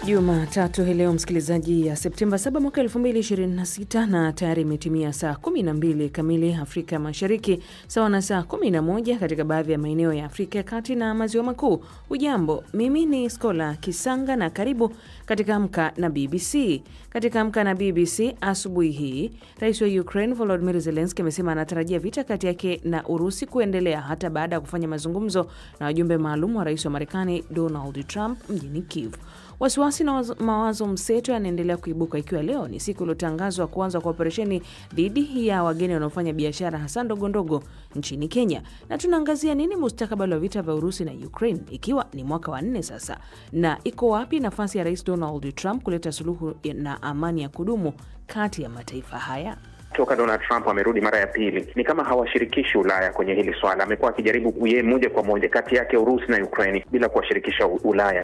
Jumatatu hii leo msikilizaji, ya Septemba 7 mwaka 2026 na tayari imetimia saa 12 kamili Afrika Mashariki, sawa na saa 11 katika baadhi ya maeneo ya Afrika ya Kati na Maziwa Makuu. Ujambo, mimi ni Skola Kisanga na karibu katika Amka na BBC. Katika Amka na BBC asubuhi hii, rais wa Ukraine Volodymyr Zelensky amesema anatarajia vita kati yake na Urusi kuendelea hata baada ya kufanya mazungumzo na wajumbe maalum wa rais wa Marekani Donald Trump mjini Kiev. Wasiwasi na mawazo mseto yanaendelea kuibuka ikiwa leo ni siku iliyotangazwa kuanza kwa operesheni dhidi ya wageni wanaofanya biashara hasa ndogo ndogo nchini Kenya, na tunaangazia nini mustakabali wa vita vya Urusi na Ukraine ikiwa ni mwaka wa nne sasa, na iko wapi nafasi ya rais Donald Trump kuleta suluhu na amani ya kudumu kati ya mataifa haya. Toka Donald Trump amerudi mara ya pili, ni kama hawashirikishi Ulaya kwenye hili swala. Amekuwa akijaribu yeye moja kwa moja kati yake Urusi na Ukraini bila kuwashirikisha Ulaya.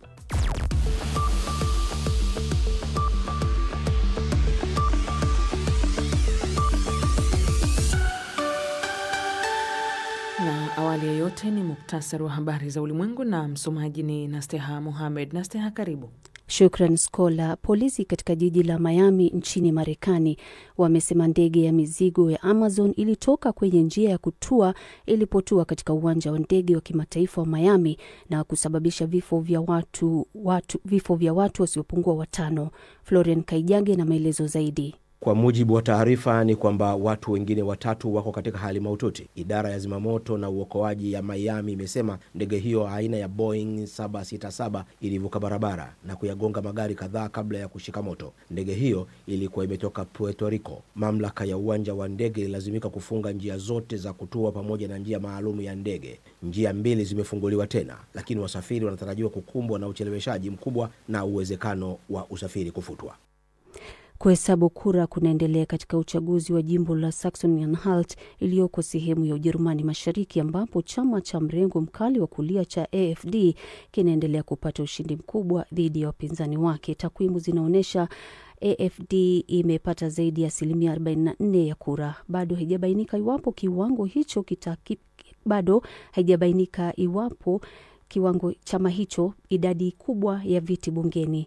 Na awali ya yote ni muktasari wa habari za ulimwengu, na msomaji ni Nasteha Muhamed. Nasteha, karibu. Shukran Skola. Polisi katika jiji la Miami nchini Marekani wamesema ndege ya mizigo ya Amazon ilitoka kwenye njia ya kutua ilipotua katika uwanja wa ndege wa kimataifa wa Miami na kusababisha vifo vya watu, watu, vifo vya watu wasiopungua watano. Florian Kaijage na maelezo zaidi. Kwa mujibu wa taarifa ni kwamba watu wengine watatu wako katika hali mahututi. Idara ya zimamoto na uokoaji ya Miami imesema ndege hiyo aina ya Boeing 767 ilivuka barabara na kuyagonga magari kadhaa kabla ya kushika moto. Ndege hiyo ilikuwa imetoka Puerto Rico. Mamlaka ya uwanja wa ndege ililazimika kufunga njia zote za kutua pamoja na njia maalum ya ndege. Njia mbili zimefunguliwa tena, lakini wasafiri wanatarajiwa kukumbwa na ucheleweshaji mkubwa na uwezekano wa usafiri kufutwa. Kuhesabu kura kunaendelea katika uchaguzi wa jimbo la Saxony-Anhalt iliyoko sehemu ya Ujerumani Mashariki, ambapo chama cha mrengo mkali wa kulia cha AfD kinaendelea kupata ushindi mkubwa dhidi ya wapinzani wake. Takwimu zinaonyesha AfD imepata zaidi ya asilimia 44 ya kura. Bado haijabainika iwapo kiwango hicho kitaki, bado haijabainika iwapo kiwango chama hicho idadi kubwa ya viti bungeni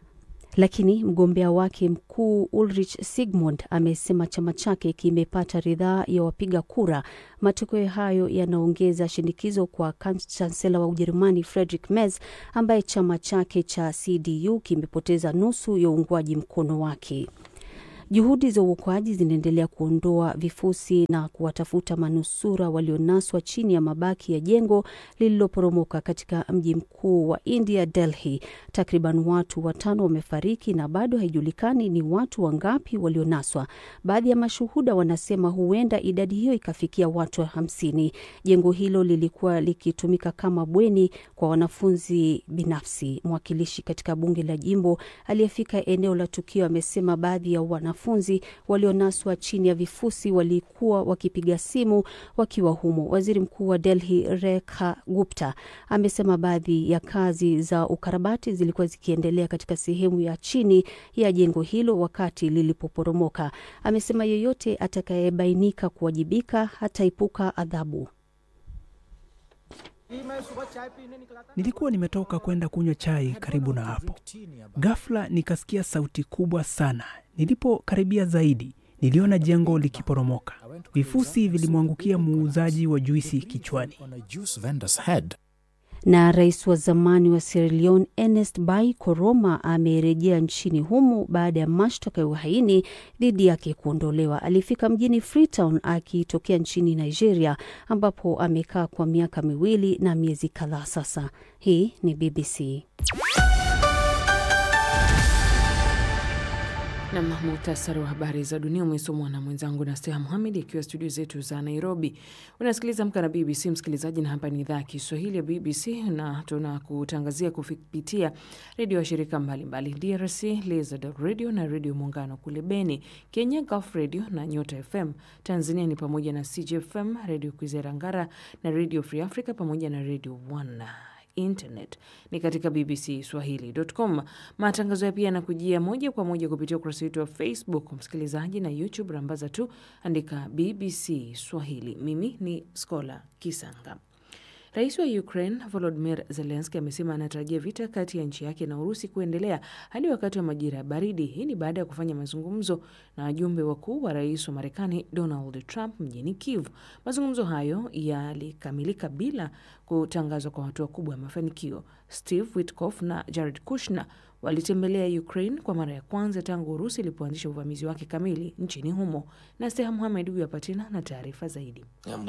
lakini mgombea wake mkuu Ulrich Sigmund amesema chama chake kimepata ridhaa ya wapiga kura. Matokeo hayo yanaongeza shinikizo kwa chansela wa Ujerumani Friedrich Merz ambaye chama chake cha CDU kimepoteza nusu ya uungwaji mkono wake. Juhudi za uokoaji zinaendelea kuondoa vifusi na kuwatafuta manusura walionaswa chini ya mabaki ya jengo lililoporomoka katika mji mkuu wa India, Delhi. Takriban watu watano wamefariki na bado haijulikani ni watu wangapi walionaswa. Baadhi ya mashuhuda wanasema huenda idadi hiyo ikafikia watu hamsini. Jengo hilo lilikuwa likitumika kama bweni kwa wanafunzi binafsi. Mwakilishi katika bunge la jimbo aliyefika eneo la tukio amesema baadhi ya wanafunzi walionaswa chini ya vifusi walikuwa wakipiga simu wakiwa humo. Waziri mkuu wa Delhi Rekha Gupta amesema baadhi ya kazi za ukarabati zilikuwa zikiendelea katika sehemu ya chini ya jengo hilo wakati lilipoporomoka. Amesema yeyote atakayebainika kuwajibika hataepuka adhabu. Nilikuwa nimetoka kwenda kunywa chai karibu na hapo, ghafla nikasikia sauti kubwa sana. Nilipokaribia zaidi, niliona jengo likiporomoka. Vifusi vilimwangukia muuzaji wa juisi kichwani. Na rais wa zamani wa Sierra Leone Ernest Bai Koroma amerejea nchini humo baada ya mashtaka ya uhaini dhidi yake kuondolewa. Alifika mjini Freetown akitokea nchini Nigeria, ambapo amekaa kwa miaka miwili na miezi kadhaa sasa. Hii ni BBC. na muhtasari wa habari za dunia umesomwa na mwenzangu Nasteha Muhamed akiwa studio zetu za Nairobi. Unasikiliza Amka na BBC msikilizaji, na hapa ni idhaa ya Kiswahili ya BBC na tunakutangazia kupitia redio ya shirika mbalimbali mbali. DRC Lizard Radio na Redio Muungano kule Beni, Kenya Gulf Radio na Nyota FM. Tanzania ni pamoja na CJFM, Redio Kwizera Ngara na Redio Free Africa pamoja na Redio One internet ni katika bbcswahili.com. Matangazo ya pia yanakujia moja kwa moja kupitia ukurasa wetu wa Facebook msikilizaji, na YouTube rambaza tu andika BBC Swahili. Mimi ni Skola Kisanga. Rais wa Ukraine Volodymyr Zelensky amesema anatarajia vita kati ya nchi yake na Urusi kuendelea hadi wakati wa majira ya baridi. Hii ni baada ya kufanya mazungumzo na wajumbe wakuu wa rais wa Marekani Donald Trump mjini Kiev. Mazungumzo hayo yalikamilika bila kutangazwa kwa hatua kubwa ya mafanikio. Steve Witkoff na Jared Kushner walitembelea Ukraine kwa mara ya kwanza tangu Urusi ilipoanzisha uvamizi wake kamili nchini humo. Na Steha Muhamed huyu apatina na taarifa zaidi.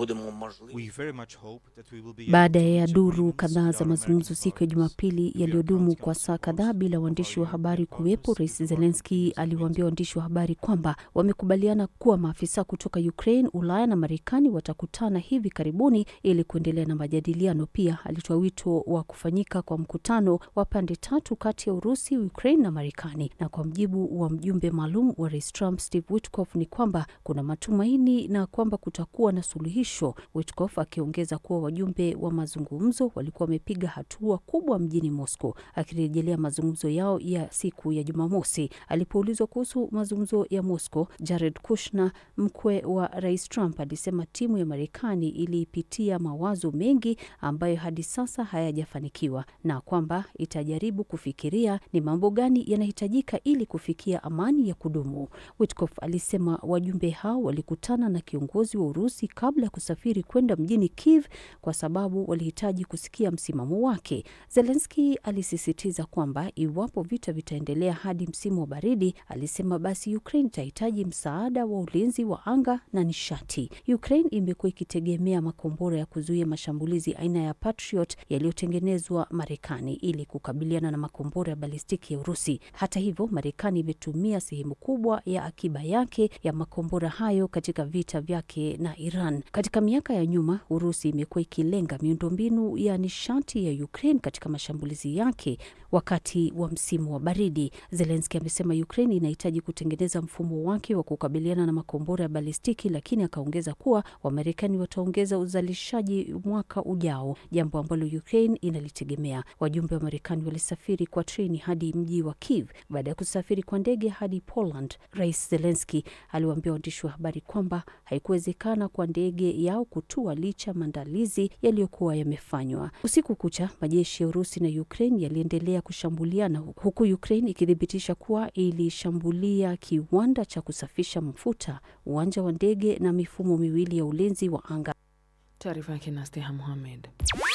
Baada ya duru kadhaa za mazungumzo siku ya Jumapili yaliyodumu kwa saa kadhaa bila waandishi wa habari kuwepo, Rais Zelenski aliwaambia waandishi wa habari kwamba wamekubaliana kuwa maafisa kutoka Ukraine, Ulaya na Marekani watakutana hivi karibuni ili kuendelea na majadiliano. Pia alitoa wito wa kufanyika kwa mkutano wa pande tatu kati ya Urusi, Ukraine na Marekani. Na kwa mjibu wa mjumbe maalum wa Rais Trump Steve Witkoff ni kwamba kuna matumaini na kwamba kutakuwa na suluhisho. Witkoff akiongeza kuwa wajumbe wa mazungumzo walikuwa wamepiga hatua kubwa mjini Moscow. Akirejelea mazungumzo yao ya siku ya Jumamosi, alipoulizwa kuhusu mazungumzo ya Moscow, Jared Kushner, mkwe wa Rais Trump, alisema timu ya Marekani iliipitia mawazo mengi ambayo hadi sasa hayajafanikiwa na kwamba itajaribu kufikiria ni mambo gani yanahitajika ili kufikia amani ya kudumu. Witkoff alisema wajumbe hao walikutana na kiongozi wa Urusi kabla ya kusafiri kwenda mjini Kiev kwa sababu walihitaji kusikia msimamo wake. Zelensky alisisitiza kwamba iwapo vita vitaendelea hadi msimu wa baridi, alisema basi Ukraine itahitaji msaada wa ulinzi wa anga na nishati. Ukraine imekuwa ikitegemea makombora ya kuzuia mashambulizi aina ya Patriot yaliyotengenezwa Marekani ili kukabiliana na makombora ya balistiki ya Urusi. Hata hivyo, Marekani imetumia sehemu kubwa ya akiba yake ya makombora hayo katika vita vyake na Iran. Katika miaka ya nyuma, Urusi imekuwa ikilenga miundombinu ya nishati ya Ukraine katika mashambulizi yake wakati wa msimu wa baridi. Zelensky amesema Ukraine inahitaji kutengeneza mfumo wake wa kukabiliana na makombora ya balistiki, lakini akaongeza kuwa Wamarekani wataongeza uzalishaji mwaka ujao, jambo ambalo Ukraine inalitegemea. Wajumbe wa Marekani walisafiri kwa treni hadi mji wa Kiev baada ya kusafiri kwa ndege hadi Poland. Rais Zelensky aliwaambia waandishi wa habari kwamba haikuwezekana kwa ndege yao kutua licha ya maandalizi yaliyokuwa yamefanywa. Usiku kucha, majeshi ya Urusi na Ukraine yaliendelea kushambuliana huku Ukraine ikithibitisha kuwa ilishambulia kiwanda cha kusafisha mafuta, uwanja wa ndege na mifumo miwili ya ulinzi wa anga. Taarifa yake na Steha Muhamed.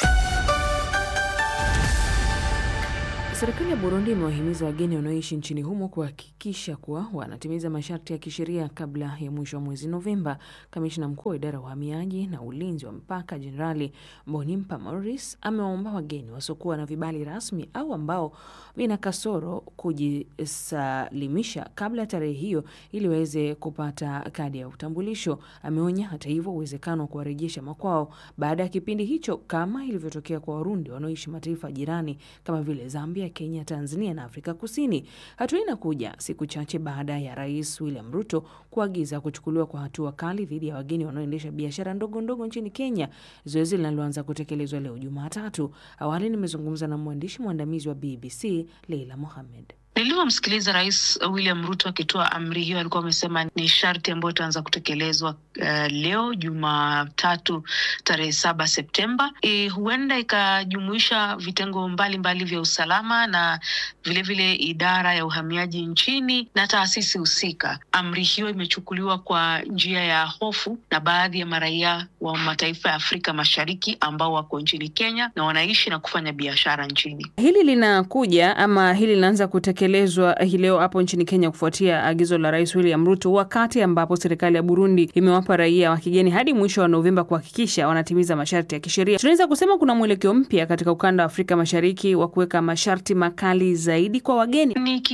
Serikali ya Burundi imewahimiza wageni wanaoishi nchini humo kuhakikisha kuwa wanatimiza masharti ya kisheria kabla ya mwisho wa mwezi Novemba. Kamishna mkuu wa idara ya uhamiaji na ulinzi wa mpaka Jenerali Mbonimpa Morris amewaomba wageni wasiokuwa na vibali rasmi au ambao vina kasoro kujisalimisha kabla ya tarehe hiyo ili waweze kupata kadi ya utambulisho. Ameonya hata hivyo uwezekano wa kuwarejesha makwao baada ya kipindi hicho, kama ilivyotokea kwa Warundi wanaoishi mataifa jirani kama vile Zambia, Kenya, Tanzania na Afrika Kusini. Hatua inakuja siku chache baada ya Rais William Ruto kuagiza kuchukuliwa kwa hatua kali dhidi ya wageni wanaoendesha biashara ndogo ndogo nchini Kenya, zoezi linaloanza kutekelezwa leo Jumatatu. Awali nimezungumza na mwandishi mwandamizi wa BBC Leila Mohamed. Nilivyomsikiliza Rais William Ruto akitoa amri hiyo, alikuwa amesema ni sharti ambayo itaanza kutekelezwa uh, leo Jumatatu tarehe saba Septemba. E, huenda ikajumuisha vitengo mbalimbali mbali vya usalama na vilevile vile idara ya uhamiaji nchini na taasisi husika. Amri hiyo imechukuliwa kwa njia ya hofu na baadhi ya maraia wa mataifa ya Afrika Mashariki ambao wako nchini Kenya na wanaishi na kufanya biashara nchini. Hili linakuja ama hili linaanza kutekelezwa hii leo hapo nchini Kenya kufuatia agizo la Rais William Ruto, wakati ambapo serikali ya Burundi imewapa raia wa kigeni hadi mwisho wa Novemba kuhakikisha wanatimiza masharti ya kisheria. Tunaweza kusema kuna mwelekeo mpya katika ukanda wa Afrika Mashariki wa kuweka masharti makali zaidi kwa wageni.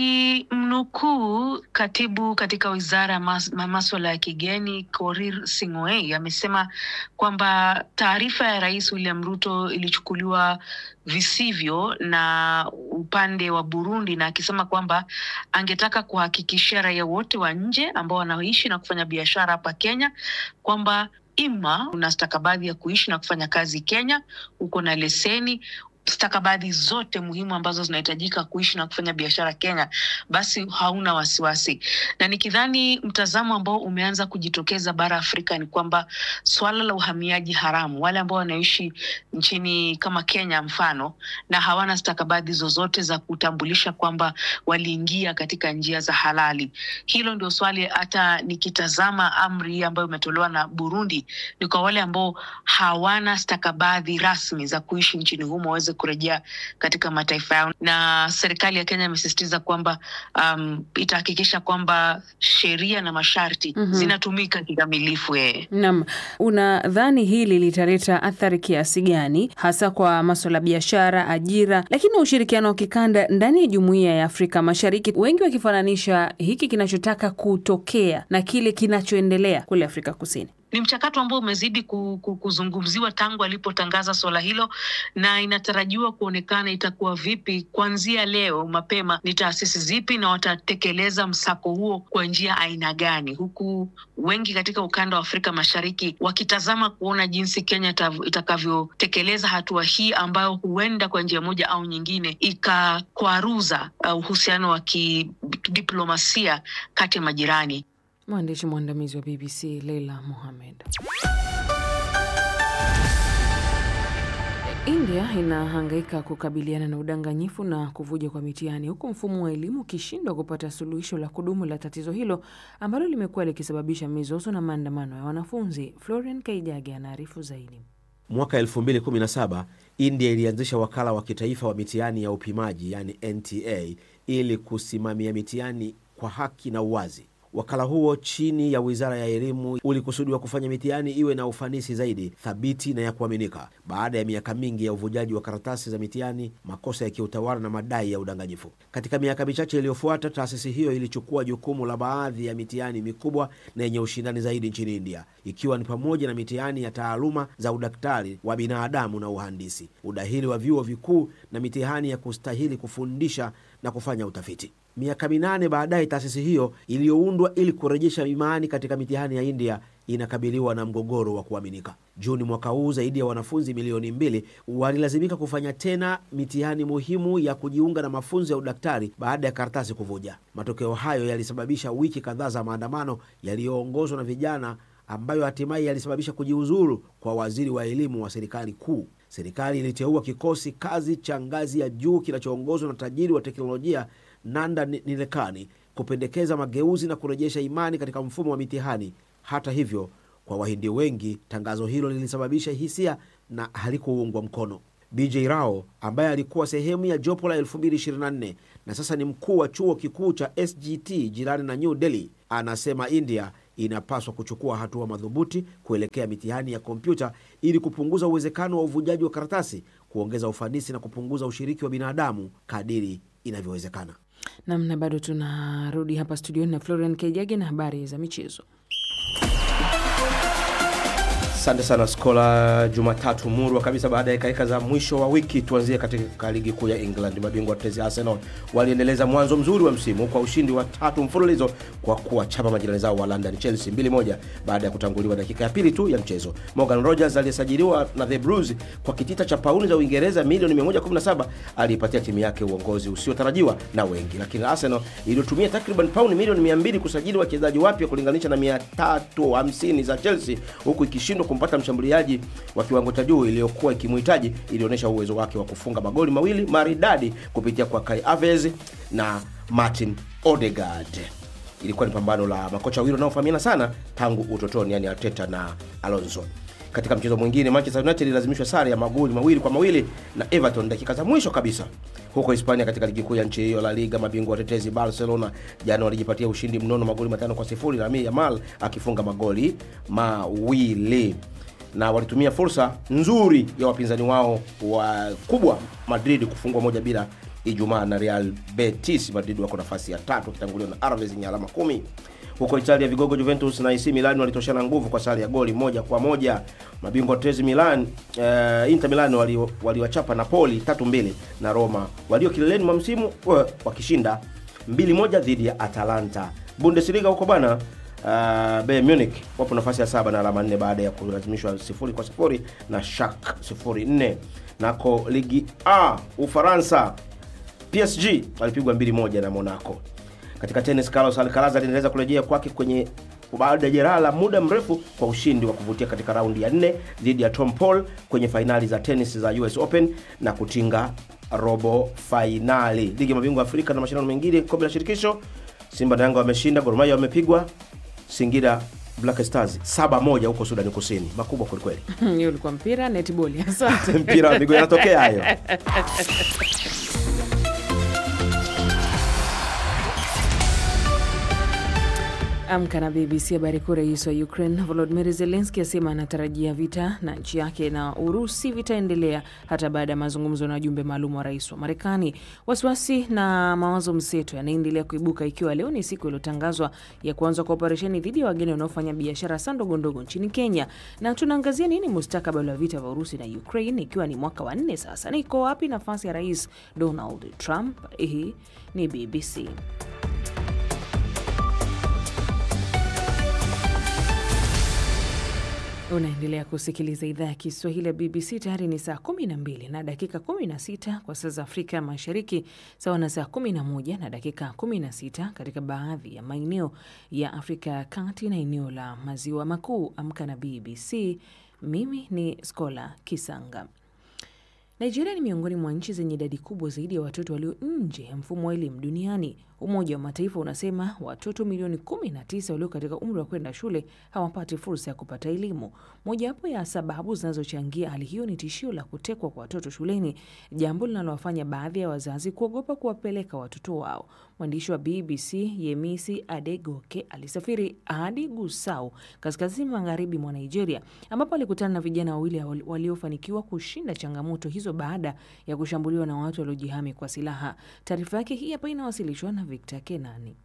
Nikimnukuu katibu katika wizara ya mas maswala ya kigeni Korir Sing'oei amesema kwamba taarifa ya Rais William Ruto ilichukuliwa visivyo na upande wa Burundi, na akisema kwamba angetaka kuhakikishia raia wote wa nje ambao wanaishi na kufanya biashara hapa Kenya kwamba ima una stakabadhi ya kuishi na kufanya kazi Kenya, uko na leseni stakabadhi zote muhimu ambazo zinahitajika kuishi na kufanya biashara Kenya, basi hauna wasiwasi. Na nikidhani mtazamo ambao umeanza kujitokeza bara Afrika ni kwamba swala la uhamiaji haramu, wale ambao wanaishi nchini kama Kenya mfano, na hawana stakabadhi zozote za kutambulisha kwamba waliingia katika njia za halali, hilo ndio swali. Hata nikitazama amri hii ambayo imetolewa na Burundi, ni kwa wale ambao hawana stakabadhi rasmi za kuishi nchini humo waweze kurejea katika mataifa yao, na serikali ya Kenya imesisitiza kwamba um, itahakikisha kwamba sheria na masharti Mhm. zinatumika kikamilifu. Yeye Naam, unadhani hili litaleta athari kiasi gani hasa kwa masuala ya biashara, ajira, lakini na ushirikiano wa kikanda ndani ya jumuiya ya Afrika Mashariki, wengi wakifananisha hiki kinachotaka kutokea na kile kinachoendelea kule Afrika Kusini? ni mchakato ambao umezidi ku- ku- kuzungumziwa tangu alipotangaza suala hilo, na inatarajiwa kuonekana itakuwa vipi kuanzia leo mapema, ni taasisi zipi na watatekeleza msako huo kwa njia aina gani, huku wengi katika ukanda wa Afrika Mashariki wakitazama kuona jinsi Kenya itav- itakavyotekeleza hatua hii ambayo huenda kwa njia moja au nyingine ikakwaruza uh, uhusiano wa kidiplomasia kati ya majirani. Mwandishi mwandamizi wa BBC Leila Mohamed. India inahangaika kukabiliana na udanganyifu na kuvuja kwa mitihani huku mfumo wa elimu ukishindwa kupata suluhisho la kudumu la tatizo hilo ambalo limekuwa likisababisha mizozo na maandamano ya wanafunzi. Florian Kaijage anaarifu zaidi. Mwaka 2017 India ilianzisha wakala wa kitaifa wa mitihani ya upimaji yani NTA ili kusimamia mitihani kwa haki na uwazi. Wakala huo chini ya wizara ya elimu ulikusudiwa kufanya mitihani iwe na ufanisi zaidi, thabiti na ya kuaminika, baada ya miaka mingi ya uvujaji wa karatasi za mitihani, makosa ya kiutawala na madai ya udanganyifu. Katika miaka michache iliyofuata, taasisi hiyo ilichukua jukumu la baadhi ya mitihani mikubwa na yenye ushindani zaidi nchini India, ikiwa ni pamoja na mitihani ya taaluma za udaktari wa binadamu na uhandisi, udahili wa vyuo vikuu na mitihani ya kustahili kufundisha na kufanya utafiti. Miaka minane baadaye, taasisi hiyo iliyoundwa ili kurejesha imani katika mitihani ya India inakabiliwa na mgogoro wa kuaminika. Juni mwaka huu, zaidi ya wanafunzi milioni mbili walilazimika kufanya tena mitihani muhimu ya kujiunga na mafunzo ya udaktari baada ya karatasi kuvuja. Matokeo hayo yalisababisha wiki kadhaa za maandamano yaliyoongozwa na vijana, ambayo hatimaye yalisababisha kujiuzuru kwa waziri wa elimu wa serikali kuu. Serikali iliteua kikosi kazi cha ngazi ya juu kinachoongozwa na tajiri wa teknolojia Nanda Nilekani kupendekeza mageuzi na kurejesha imani katika mfumo wa mitihani. Hata hivyo, kwa Wahindi wengi tangazo hilo lilisababisha hisia na halikuungwa mkono. BJ Rao ambaye alikuwa sehemu ya jopo la 2024 na sasa ni mkuu wa chuo kikuu cha SGT jirani na New Delhi, anasema India inapaswa kuchukua hatua madhubuti kuelekea mitihani ya kompyuta ili kupunguza uwezekano wa uvujaji wa karatasi, kuongeza ufanisi na kupunguza ushiriki wa binadamu kadiri inavyowezekana. Namna bado tunarudi hapa studioni na Florian Kaijage na habari za michezo. Asante sana Skola. Jumatatu murwa kabisa baada ya dakika za mwisho wa wiki, tuanzie katika ligi kuu ya England. Mabingwa watetezi Arsenal waliendeleza mwanzo mzuri wa msimu kwa ushindi wa tatu mfululizo kwa kuwachapa majirani zao wa London Chelsea 2-1 baada ya kutanguliwa dakika ya pili tu ya mchezo. Morgan Rogers aliyesajiliwa na The Blues kwa kitita cha pauni za Uingereza milioni 117 aliipatia timu yake uongozi usiotarajiwa na wengi, lakini Arsenal iliyotumia takriban pauni milioni 200 kusajili wachezaji wapya kulinganisha na 350 za Chelsea huku ikishindwa kumpata mshambuliaji wa kiwango cha juu iliyokuwa ikimhitaji, ilionyesha uwezo wake wa kufunga magoli mawili maridadi kupitia kwa Kai Havertz na Martin Odegaard. Ilikuwa ni pambano la makocha wawili wanaofahamiana sana tangu utotoni, yani Arteta na Alonso. Katika mchezo mwingine, Manchester United ilazimishwa sare ya magoli mawili kwa mawili na Everton dakika za mwisho kabisa. Huko Hispania, katika ligi kuu ya nchi hiyo La Liga, mabingwa watetezi Barcelona jana walijipatia ushindi mnono magoli matano kwa sifuri, Lamine Yamal akifunga magoli mawili na walitumia fursa nzuri ya wapinzani wao wakubwa Madrid kufungwa moja bila Ijumaa na Real Betis. Madrid wako nafasi ya tatu wakitanguliwa na Alaves yenye alama kumi. Huko Italia, vigogo Juventus na AC Milan walitoshana nguvu kwa sare ya goli moja kwa moja. Mabingwa watetezi Milan, uh, Inter Milan waliwachapa wali Napoli tatu mbili na Roma walio kileleni mwa msimu uh, wakishinda mbili moja dhidi ya Atalanta. Bundesliga huko bana Uh, Bayern Munich wapo nafasi ya saba na alama nne baada ya kulazimishwa sifuri kwa sifuri na Schalke sifuri nne. Nako ligi A Ufaransa, PSG alipigwa 2-1 na Monaco. Katika tenis, Carlos Alcaraz aliendeleza kurejea kwake kwenye baada ya jeraha la muda mrefu kwa ushindi wa kuvutia katika raundi ya nne dhidi ya Tom Paul kwenye fainali za tenis za US Open na kutinga robo fainali. Ligi ya mabingwa Afrika na mashindano mengine kombe la shirikisho, Simba na Yanga wameshinda, Gor Mahia wamepigwa Singida Black Stars 7-1 huko Sudani Kusini. Makubwa kwelikweli. Hiyo ulikuwa mpira netball. Asante. Mpira wa miguu yanatokea hayo. Amka na BBC habari kuu. Rais wa Ukraine Volodymyr Zelensky asema anatarajia vita na nchi yake na Urusi vitaendelea hata baada ya mazungumzo na wajumbe maalum wa rais wa Marekani. Wasiwasi na mawazo mseto yanaendelea kuibuka ikiwa leo ni siku iliyotangazwa ya kuanza kwa operesheni dhidi ya wageni wanaofanya biashara saa ndogo ndogo nchini Kenya, na tunaangazia nini mustakabali wa vita vya Urusi na Ukraine ikiwa ni mwaka wa nne sasa, na iko wapi nafasi ya Rais Donald Trump? Hii ni BBC. Unaendelea kusikiliza idhaa ya Kiswahili ya BBC. Tayari ni saa 12 na dakika 16 kwa saa za Afrika Mashariki, sawa na saa 11 na dakika 16 katika baadhi ya maeneo ya Afrika ya Kati na eneo la Maziwa Makuu. Amka na BBC. Mimi ni Skola Kisanga. Nigeria ni miongoni mwa nchi zenye idadi kubwa zaidi ya watoto walio nje ya mfumo wa elimu duniani. Umoja wa Mataifa unasema watoto milioni 19 walio katika umri wa kwenda shule hawapati fursa ya kupata elimu. Mojawapo ya sababu zinazochangia hali hiyo ni tishio la kutekwa kwa watoto shuleni, jambo linalowafanya baadhi ya wazazi kuogopa kuwapeleka watoto wao. Mwandishi wa BBC Yemisi Adegoke alisafiri hadi Gusau, kaskazini magharibi mwa Nigeria, ambapo alikutana na vijana wawili waliofanikiwa kushinda changamoto hizo baada ya kushambuliwa na watu waliojihami kwa silaha. Taarifa yake hii hapa inawasilishwa na Victor Kenani.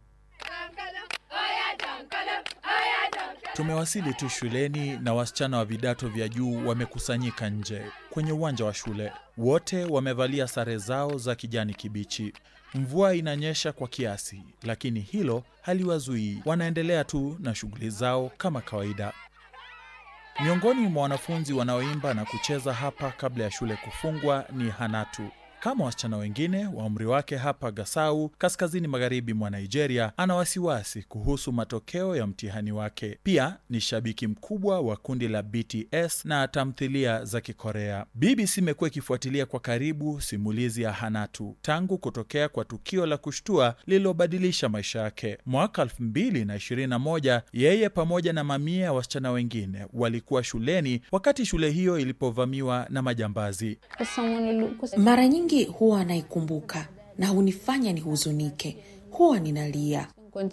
Tumewasili tu shuleni na wasichana wa vidato vya juu wamekusanyika nje kwenye uwanja wa shule. Wote wamevalia sare zao za kijani kibichi. Mvua inanyesha kwa kiasi, lakini hilo haliwazuii. Wanaendelea tu na shughuli zao kama kawaida. Miongoni mwa wanafunzi wanaoimba na kucheza hapa kabla ya shule kufungwa ni Hanatu. Kama wasichana wengine wa umri wake hapa Gasau, kaskazini magharibi mwa Nigeria, ana wasiwasi kuhusu matokeo ya mtihani wake. Pia ni shabiki mkubwa wa kundi la BTS na tamthilia za Kikorea. BBC imekuwa ikifuatilia kwa karibu simulizi ya Hanatu tangu kutokea kwa tukio la kushtua lililobadilisha maisha yake mwaka 2021. Yeye pamoja na mamia ya wasichana wengine walikuwa shuleni wakati shule hiyo ilipovamiwa na majambazi. Mara nyingi huwa naikumbuka na hunifanya nihuzunike, huwa ninalia.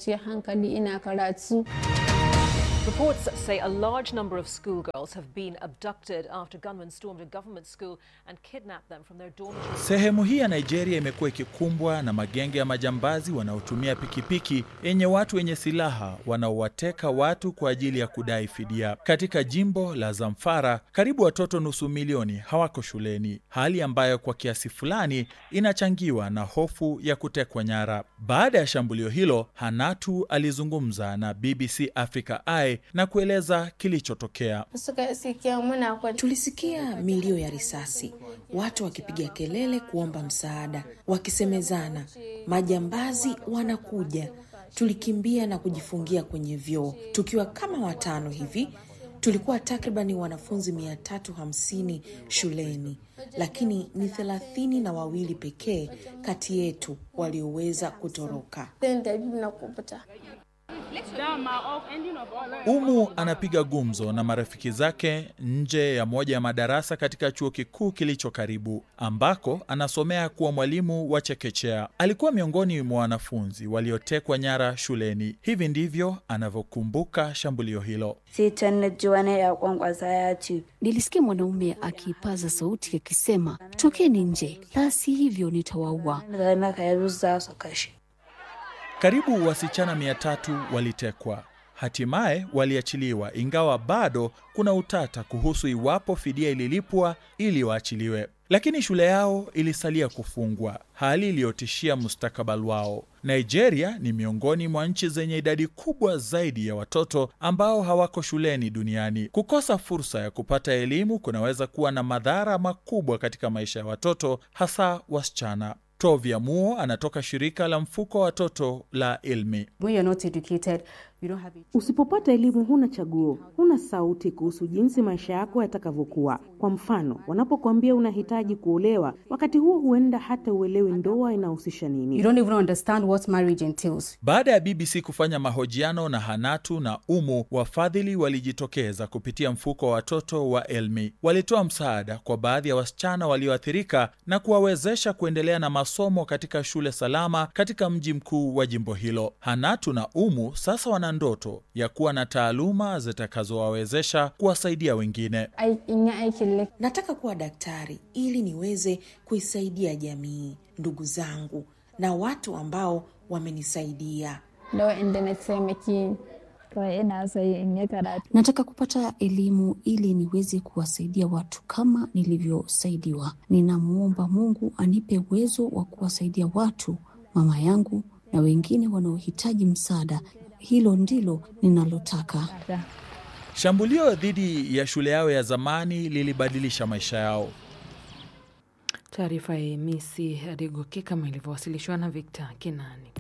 Reports say a large number of schoolgirls have been abducted after gunmen stormed a government school and kidnapped them from their dormitories. Sehemu hii ya Nigeria imekuwa ikikumbwa na magenge ya majambazi wanaotumia pikipiki yenye watu wenye silaha wanaowateka watu kwa ajili ya kudai fidia. Katika jimbo la Zamfara, karibu watoto nusu milioni hawako shuleni, hali ambayo kwa kiasi fulani inachangiwa na hofu ya kutekwa nyara. Baada ya shambulio hilo, Hanatu alizungumza na BBC Africa Eye na kueleza kilichotokea. Tulisikia milio ya risasi, watu wakipiga kelele kuomba msaada, wakisemezana, majambazi wanakuja. Tulikimbia na kujifungia kwenye vyoo tukiwa kama watano hivi. Tulikuwa takribani wanafunzi mia tatu hamsini shuleni, lakini ni thelathini na wawili pekee kati yetu walioweza kutoroka. Umu anapiga gumzo na marafiki zake nje ya moja ya madarasa katika chuo kikuu kilicho karibu, ambako anasomea kuwa mwalimu wa chekechea. Alikuwa miongoni mwa wanafunzi waliotekwa nyara shuleni. Hivi ndivyo anavyokumbuka shambulio hilo. Nilisikia mwanaume akipaza sauti akisema, tokeni nje, la si hivyo nitawaua. Karibu wasichana mia tatu walitekwa. Hatimaye waliachiliwa, ingawa bado kuna utata kuhusu iwapo fidia ililipwa ili waachiliwe. Lakini shule yao ilisalia kufungwa, hali iliyotishia mustakabali wao. Nigeria ni miongoni mwa nchi zenye idadi kubwa zaidi ya watoto ambao hawako shuleni duniani. Kukosa fursa ya kupata elimu kunaweza kuwa na madhara makubwa katika maisha ya watoto, hasa wasichana. Tovia Muo anatoka shirika la mfuko wa watoto la Ilmi. Usipopata elimu huna chaguo, huna sauti kuhusu jinsi maisha yako yatakavyokuwa. Kwa mfano, wanapokuambia unahitaji kuolewa, wakati huo huenda hata uelewi ndoa inahusisha nini. Baada ya BBC kufanya mahojiano na Hanatu na Umu, wafadhili walijitokeza kupitia mfuko wa watoto wa Elmi. Walitoa msaada kwa baadhi ya wasichana walioathirika na kuwawezesha kuendelea na masomo katika shule salama katika mji mkuu wa jimbo hilo. Hanatu na Umu sasa wana ndoto ya kuwa na taaluma zitakazowawezesha kuwasaidia wengine. Nataka kuwa daktari ili niweze kuisaidia jamii, ndugu zangu na watu ambao wamenisaidia. Nataka kupata elimu ili niweze kuwasaidia watu kama nilivyosaidiwa. Ninamwomba Mungu anipe uwezo wa kuwasaidia watu, mama yangu na wengine wanaohitaji msaada. Hilo ndilo ninalotaka. Shambulio dhidi ya shule yao ya zamani lilibadilisha maisha yao. Taarifa ya Emisi Adegoke kama ilivyowasilishwa na Victor Kenani.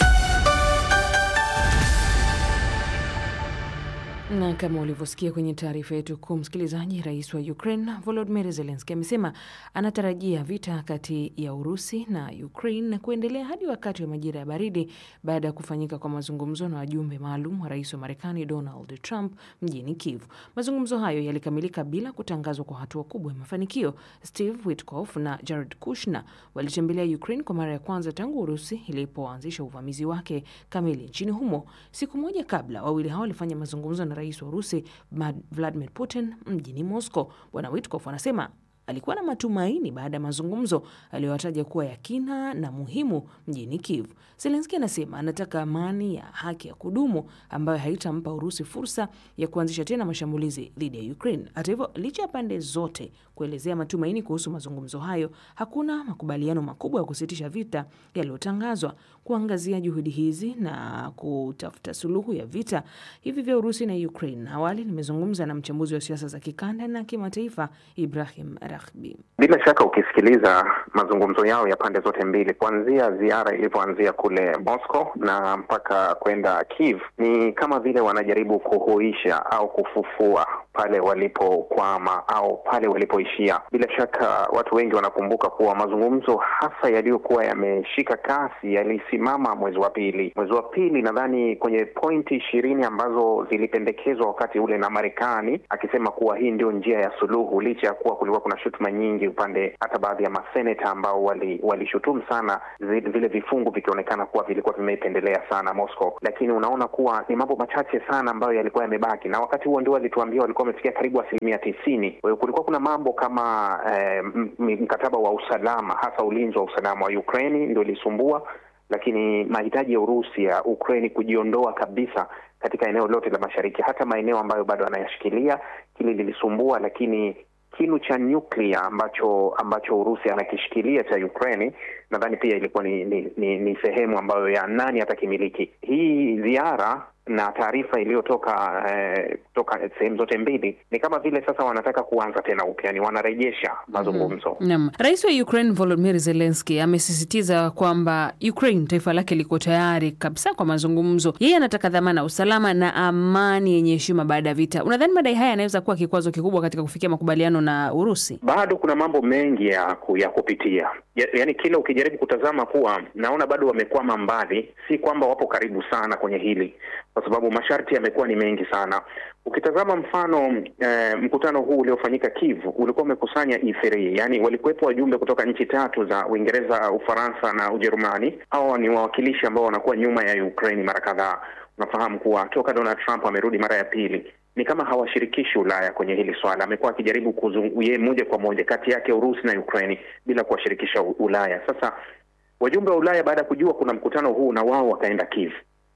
Na kama ulivyosikia kwenye taarifa yetu kuu, msikilizaji, rais wa Ukraine Volodymyr Zelensky amesema anatarajia vita kati ya Urusi na Ukraine kuendelea hadi wakati wa majira ya baridi baada ya kufanyika kwa mazungumzo na wajumbe maalum wa rais wa Marekani Donald Trump mjini Kiev. Mazungumzo hayo yalikamilika bila kutangazwa kwa hatua kubwa ya mafanikio. Steve Witkoff na Jared Kushner walitembelea Ukraine kwa mara ya kwanza tangu Urusi ilipoanzisha uvamizi wake kamili nchini humo. Siku moja kabla, wawili hao walifanya mazungumzo na rais wa Urusi Vladimir Putin mjini Moscow. Bwana Witkoff anasema alikuwa na matumaini baada ya mazungumzo aliyoyataja kuwa ya kina na muhimu mjini Kiev. Zelenski anasema anataka amani ya haki ya kudumu ambayo haitampa Urusi fursa ya kuanzisha tena mashambulizi dhidi ya Ukraine. Hata hivyo, licha ya pande zote kuelezea matumaini kuhusu mazungumzo hayo, hakuna makubaliano makubwa ya kusitisha vita yaliyotangazwa. Kuangazia juhudi hizi na kutafuta suluhu ya vita hivi vya Urusi na Ukraine, awali nimezungumza na mchambuzi wa siasa za kikanda na kimataifa Ibrahim Rahbi. Bila shaka ukisikiliza mazungumzo yao ya pande zote mbili, kuanzia ziara ilivyoanzia kule Moscow na mpaka kwenda Kiev, ni kama vile wanajaribu kuhuisha au kufufua pale walipokwama au pale walipoishia. Bila shaka watu wengi wanakumbuka kuwa mazungumzo hasa yaliyokuwa yameshika kasi yalisimama mwezi wa pili. Mwezi wa pili, nadhani kwenye pointi ishirini ambazo zilipendekezwa wakati ule na Marekani, akisema kuwa hii ndio njia ya suluhu, licha ya kuwa kulikuwa kuna shutuma nyingi upande, hata baadhi ya maseneta ambao walishutumu wali sana vile vifungu vikionekana kuwa vilikuwa vimeipendelea sana Moscow, lakini unaona kuwa ni mambo machache sana ambayo yalikuwa yamebaki, na wakati huo ndio walituambia walikuwa wamefikia karibu asilimia tisini. Kwa hiyo kulikuwa kuna mambo kama eh, mkataba wa usalama, hasa ulinzi wa usalama wa Ukraini ndio ilisumbua, lakini mahitaji ya Urusi ya Ukraini kujiondoa kabisa katika eneo lote la mashariki, hata maeneo ambayo bado anayashikilia, kile lilisumbua, lakini kinu cha nyuklia ambacho ambacho Urusi anakishikilia cha Ukraini nadhani pia ilikuwa ni, ni, ni, ni sehemu ambayo ya nani atakimiliki. Hii ziara na taarifa iliyotoka eh, toka sehemu zote mbili ni kama vile sasa wanataka kuanza tena upya, ni wanarejesha mazungumzo. mm. Naam, rais wa Ukraine Volodymyr Zelensky amesisitiza kwamba Ukraine taifa lake liko tayari kabisa kwa mazungumzo. Yeye anataka dhamana, usalama na amani yenye heshima baada ya vita. Unadhani madai haya yanaweza kuwa kikwazo kikubwa katika kufikia makubaliano na Urusi? Bado kuna mambo mengi ya, ku, ya kupitia ya, yani kila ukijaribu kutazama kuwa naona bado wamekwama mbali, si kwamba wapo karibu sana kwenye hili kwa sababu masharti yamekuwa ni mengi sana. Ukitazama mfano eh, mkutano huu uliofanyika Kiev ulikuwa umekusanya E3, yani walikuwepo wajumbe kutoka nchi tatu za Uingereza, Ufaransa na Ujerumani. Hawa ni wawakilishi ambao wanakuwa nyuma ya Ukraine mara kadhaa. Unafahamu kuwa toka Donald Trump amerudi mara ya pili ni kama hawashirikishi Ulaya kwenye hili swala. Amekuwa akijaribu kuzungu yeye moja kwa moja kati yake Urusi na Ukraine bila kuwashirikisha Ulaya. Sasa wajumbe wa Ulaya baada ya kujua kuna mkutano huu na wao wakaenda Kiev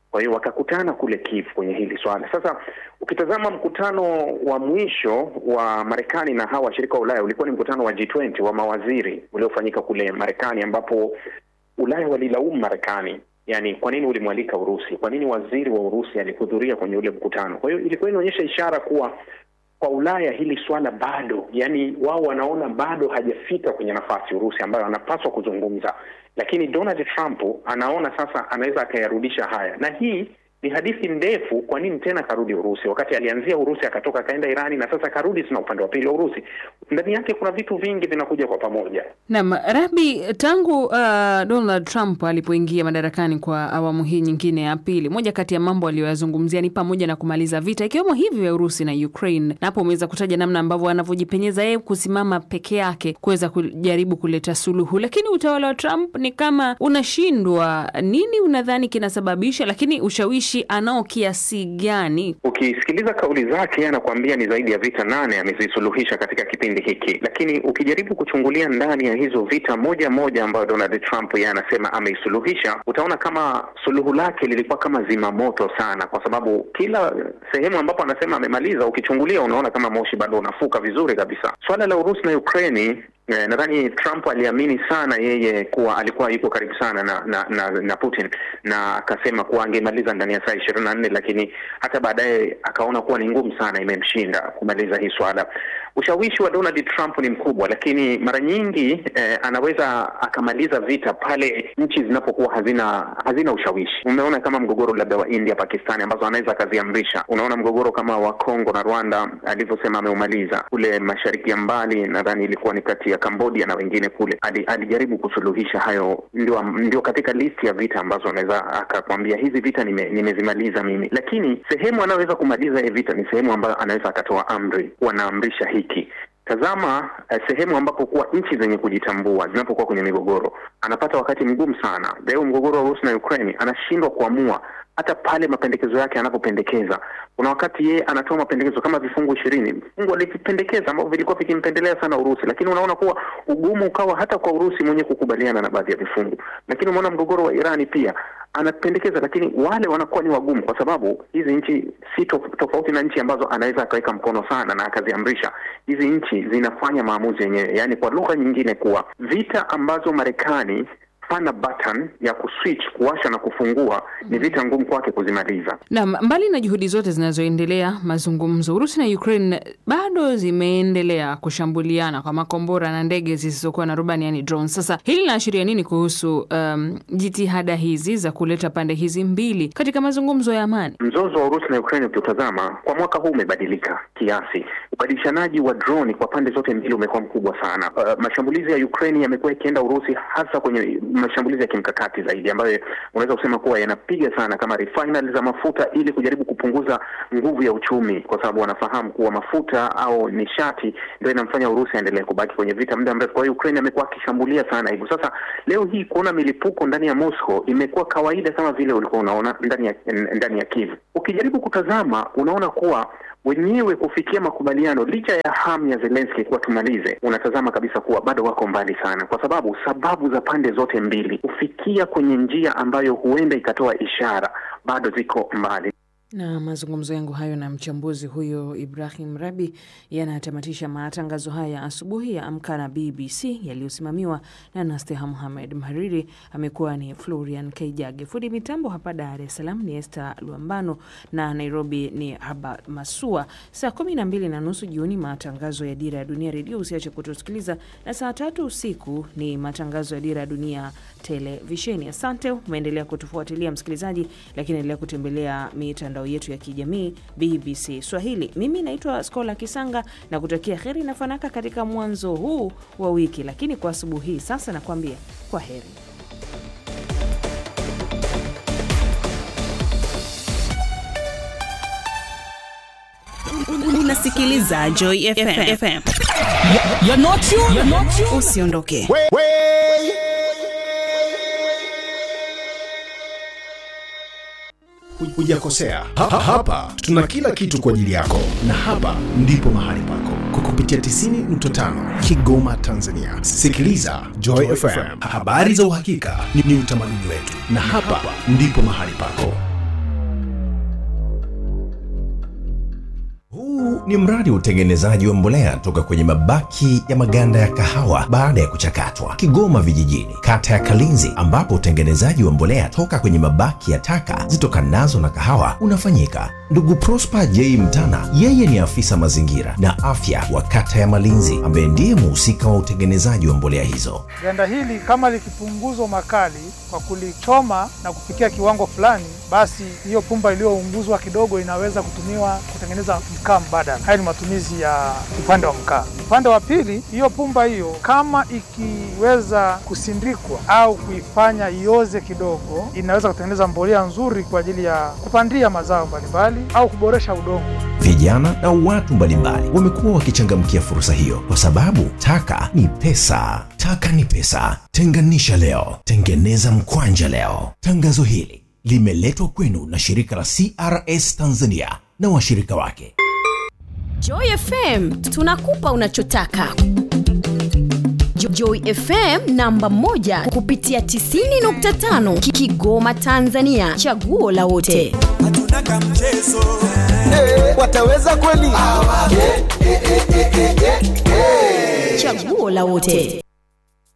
Kwa hiyo wakakutana kule Kiev kwenye hili swala. Sasa ukitazama mkutano wa mwisho wa Marekani na hawa washirika wa Ulaya ulikuwa ni mkutano wa G20 wa mawaziri uliofanyika kule Marekani, ambapo Ulaya walilaumu Marekani Yani, kwa nini ulimwalika Urusi? Kwa nini waziri wa Urusi alihudhuria kwenye ule mkutano? Kwa hiyo ilikuwa inaonyesha ishara kuwa kwa Ulaya hili swala bado, yani wao wanaona bado hajafika kwenye nafasi Urusi ambayo anapaswa kuzungumza, lakini Donald Trump anaona sasa anaweza akayarudisha haya, na hii ni hadithi ndefu. Kwa nini tena karudi Urusi wakati alianzia Urusi akatoka akaenda Irani na sasa karudi tena upande wa pili wa Urusi? Ndani yake kuna vitu vingi vinakuja kwa pamoja. Naam, Rabi, tangu uh, Donald Trump alipoingia madarakani kwa awamu hii nyingine ya pili, moja kati ya mambo aliyoyazungumzia ni pamoja na kumaliza vita ikiwemo hivi vya Urusi na Ukraine, na hapo umeweza kutaja namna ambavyo anavyojipenyeza yeye kusimama peke yake kuweza kujaribu kuleta suluhu, lakini utawala wa Trump ni kama unashindwa. Nini unadhani kinasababisha, lakini ushawishi anao kiasi gani? Ukisikiliza kauli zake, anakuambia ni zaidi ya vita nane amezisuluhisha katika kipindi hiki, lakini ukijaribu kuchungulia ndani ya hizo vita moja moja ambayo Donald Trump yeye anasema ameisuluhisha, utaona kama suluhu lake lilikuwa kama zimamoto sana, kwa sababu kila sehemu ambapo anasema amemaliza, ukichungulia unaona kama moshi bado unafuka vizuri kabisa. Swala la Urusi na Ukraini Eh, nadhani Trump aliamini sana yeye kuwa alikuwa yuko karibu sana na na, na, na Putin na akasema kuwa angemaliza ndani ya saa ishirini na nne, lakini hata baadaye akaona kuwa ni ngumu sana, imemshinda kumaliza hii swala. Ushawishi wa Donald Trump ni mkubwa, lakini mara nyingi eh, anaweza akamaliza vita pale nchi zinapokuwa hazina hazina ushawishi. Umeona kama mgogoro labda wa India Pakistani, ambazo anaweza akaziamrisha. Unaona mgogoro kama wa Kongo na Rwanda alivyosema ameumaliza. Kule mashariki ya mbali, nadhani ilikuwa ni kati ya Cambodia na wengine kule, alijaribu kusuluhisha hayo. Ndio, ndio katika listi ya vita ambazo anaweza akakwambia hizi vita nime, nimezimaliza mimi, lakini sehemu anayoweza kumaliza hii vita ni sehemu ambayo anaweza akatoa amri, wanaamrisha hiki Tazama eh, sehemu ambapo kuwa nchi zenye kujitambua zinapokuwa kwenye migogoro, anapata wakati mgumu sana. Leo mgogoro wa Urusi na Ukraine, anashindwa kuamua hata pale mapendekezo yake anapopendekeza. Kuna wakati yeye anatoa mapendekezo kama vifungu ishirini vifungu alivipendekeza ambavyo vilikuwa vikimpendelea sana Urusi, lakini unaona kuwa ugumu ukawa hata kwa Urusi mwenye kukubaliana na baadhi ya vifungu. Lakini umeona mgogoro wa Irani pia anapendekeza, lakini wale wanakuwa ni wagumu, kwa sababu hizi nchi si tofauti na nchi ambazo anaweza akaweka mkono sana na akaziamrisha. Hizi nchi zinafanya maamuzi yenyewe, yaani kwa lugha nyingine, kuwa vita ambazo Marekani pana button ya kuswitch kuwasha na kufungua ni vita ngumu kwake kuzimaliza. Na mbali na juhudi zote zinazoendelea, mazungumzo, Urusi na Ukraine bado zimeendelea kushambuliana kwa makombora na ndege zisizokuwa na rubani, yani drones. Sasa hili linaashiria nini kuhusu um, jitihada hizi za kuleta pande hizi mbili katika mazungumzo ya amani? Mzozo wa Urusi na Ukraine ukiutazama kwa mwaka huu umebadilika kiasi. Ubadilishanaji wa droni kwa pande zote mbili umekuwa mkubwa sana. Uh, mashambulizi ya Ukraine yamekuwa yakienda Urusi hasa kwenye mashambulizi ya kimkakati zaidi ambayo unaweza kusema kuwa yanapiga sana kama refinery za mafuta ili kujaribu kupunguza nguvu ya uchumi, kwa sababu wanafahamu kuwa mafuta au nishati ndio inamfanya Urusi aendelee kubaki kwenye vita muda mrefu. Kwa hiyo Ukraine amekuwa akishambulia sana hivyo. Sasa leo hii kuona milipuko ndani ya Moscow imekuwa kawaida kama vile ulikuwa unaona ndani ya ndani ya Kiev. Ukijaribu kutazama unaona kuwa wenyewe kufikia makubaliano licha ya hamu ya Zelensky kuwa tumalize, unatazama kabisa kuwa bado wako mbali sana, kwa sababu sababu za pande zote mbili kufikia kwenye njia ambayo huenda ikatoa ishara bado ziko mbali. Na mazungumzo yangu hayo na mchambuzi huyo Ibrahim Rabi yanatamatisha matangazo haya asubuhi ya Amka na BBC yaliyosimamiwa na Nasteha Muhamed. Mhariri amekuwa ni Florian Keijage, fundi mitambo hapa Dar es Salaam ni Esther Luambano na Nairobi ni Haba Masua. Saa kumi na mbili na nusu jioni matangazo ya Dira ya Dunia Redio, usiache kutusikiliza, na saa tatu usiku ni matangazo ya Dira ya Dunia Televisheni. Asante, umeendelea kutufuatilia msikilizaji, lakini endelea kutembelea mitandao yetu ya kijamii BBC Swahili. Mimi naitwa Skola Kisanga na kutakia heri na fanaka katika mwanzo huu wa wiki, lakini kwa asubuhi hii sasa nakwambia kwa heri. Unasikiliza Joy FM. FM. You're not you, you're not you. Usiondoke. Hujakosea. Ha, ha, hapa tuna kila kitu kwa ajili yako, na hapa ndipo mahali pako kwa kupitia 90.5 Kigoma, Tanzania. Sikiliza Joy FM, habari za uhakika ni, ni utamaduni wetu, na hapa ndipo mahali pako. ni mradi wa utengenezaji wa mbolea toka kwenye mabaki ya maganda ya kahawa baada ya kuchakatwa, Kigoma Vijijini, kata ya Kalinzi, ambapo utengenezaji wa mbolea toka kwenye mabaki ya taka zitokanazo na kahawa unafanyika. Ndugu Prosper J Mtana, yeye ni afisa mazingira na afya wa kata ya Malinzi, ambaye ndiye muhusika wa utengenezaji wa mbolea hizo. Ganda hili kama likipunguzwa makali kwa kulichoma na kufikia kiwango fulani, basi hiyo pumba iliyounguzwa kidogo inaweza kutumiwa kutengeneza mkaa mbadala. Haya ni matumizi ya upande wa mkaa. Upande wa pili, hiyo pumba hiyo kama ikiweza kusindikwa au kuifanya ioze kidogo, inaweza kutengeneza mbolea nzuri kwa ajili ya kupandia mazao mbalimbali au kuboresha udongo. Vijana na watu mbalimbali wamekuwa wakichangamkia fursa hiyo kwa sababu taka ni pesa. Taka ni pesa. Tenganisha leo, tengeneza mkwanja leo. Tangazo hili limeletwa kwenu na shirika la CRS Tanzania na washirika wake. Joy FM tunakupa unachotaka. Jo- Joy FM namba moja kupitia 90.5 Ki- Kigoma Tanzania, chaguo la wote. Tunataka mchezo wataweza kweli? Chaguo la wote.